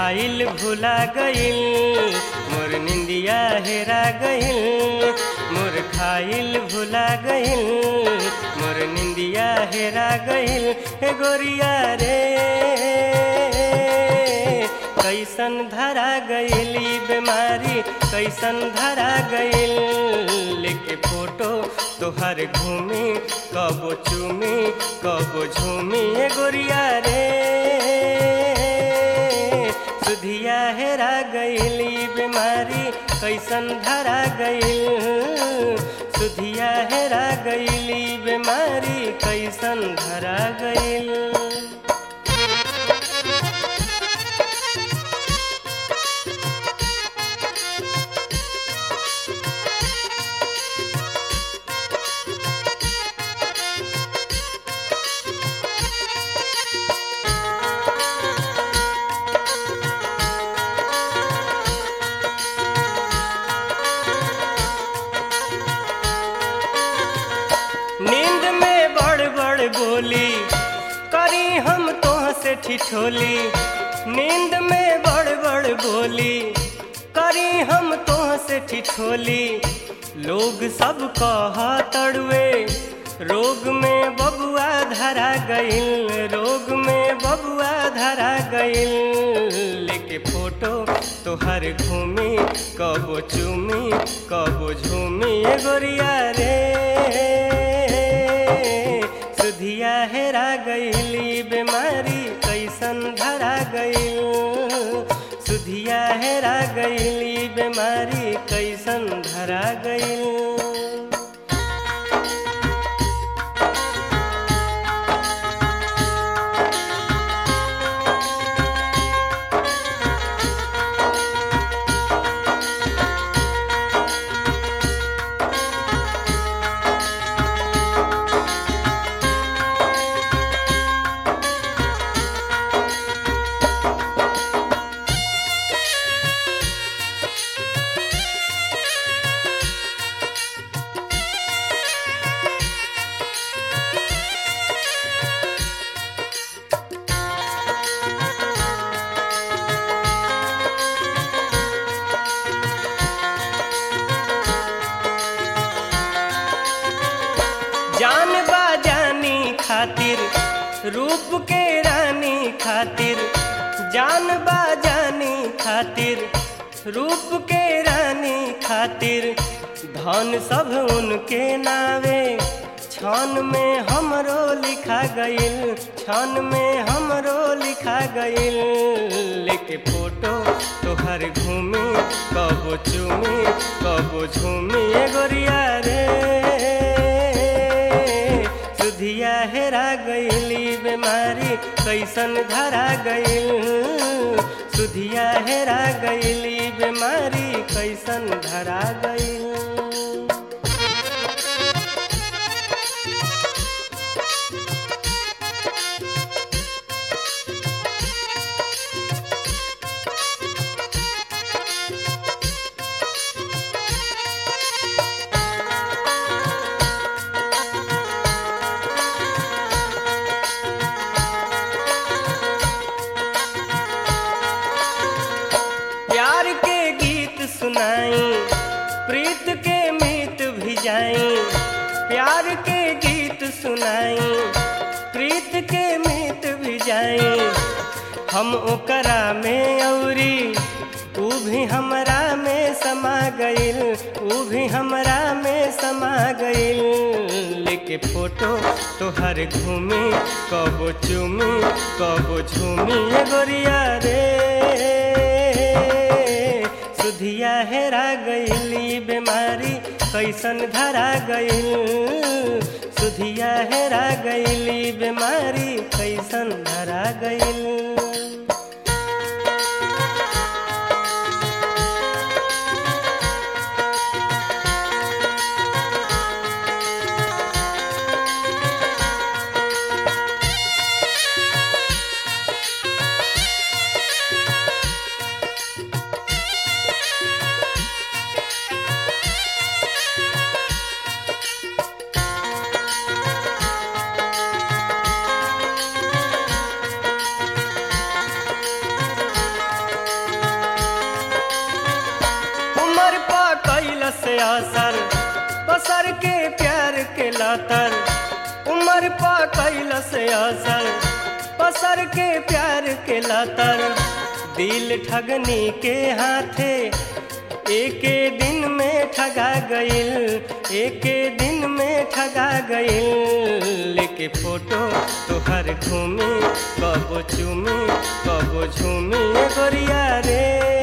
खाइल भुला गइल मोर निंदिया हेरा गइल मोर खाइल भुला गइल मोर निंदिया हेरा गइल हे गोरिया रे कैसन धरा गइली बीमारी कैसन धरा गइल लेके फोटो तोहर घूमी कबो चूमी कबो झूमी ए गोरिया रे सुधिया हेरा गइली बीमारी कैसन धरा गइल सुधिया हेरा गइली बीमारी कैसन धरा गइल नींद में बड़ बड़ बोली करी हम तोह से ठिठोली नींद में बड़ बड़ बोली करी हम तोह से ठिठोली लोग सब कह तड़ुए रोग में बबुआ धरा गइल रोग में बबुआ धरा गइल लेके फोटो तोहर घूमी कबो चूमी कबो झूमी ए गोरिया रे सुधिया हेरा गइली बीमारी कैसन धरा गइल सुधिया हेरा गइली बीमारी कैसन धरा गइल जान बाजानी खातिर रूप के रानी खातिर जान बाजानी खातिर रूप के रानी खातिर धन सब उनके नावे छान में हमरो लिखा गइल छान में हमरो लिखा गइल लेके फोटो तोहर घूमी कबो चूमी कबो झूमी ए गोरिया रे सुधिया हेरा गइली बीमारी कैसन धरा गइल सुधिया हेरा गइली बीमारी कैसन धरा गइल प्यार के गीत सुनाई प्रीत के मीत भिजाई प्यार के गीत सुनाई प्रीत के मीत भिजाई हम ओकरा में औरी ऊ भी हमरा में समा गइल ऊ भी हमरा में समा गइल लेके फोटो तोहर घूमी कबो चूमी कबो झूमी ए गोरिया रे सुधिया हेरा गइली बीमारी कैसन धरा गइल सुधिया हेरा गइली बीमारी कैसन धरा गइल लातर उमर पा कैलस असर पसर के प्यार के लातर दिल ठगनी के हाथे एके दिन में ठगा गइल एके दिन में ठगा गइल लेके फोटो तोहर घूमी कबो चूमी कबो झूमी गोरिया रे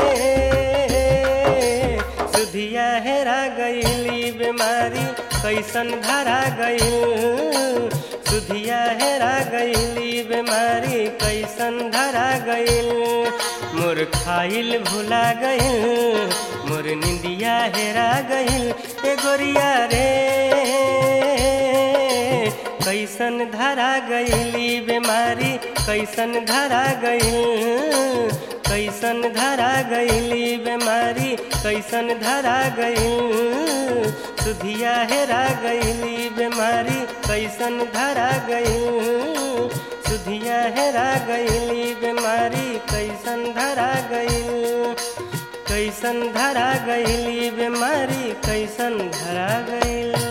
सुधिया हेरा गइली बीमारी कैसन धरा गइल सुधिया हेरा गइली बीमारी कैसन धरा गइल मोर खाइल भुला गइल मोर निंदिया हेरा गइल ए गोरिया रे कैसन धरा गइली बीमारी कैसन धरा गइल कैसन धरा गइली बीमारी कैसन धरा गइल सुधिया हेरा गइली बीमारी कैसन धरा गइल सुधिया हेरा गइली बीमारी कैसन धरा गइल कैसन धरा गइली बीमारी कैसन धरा गइल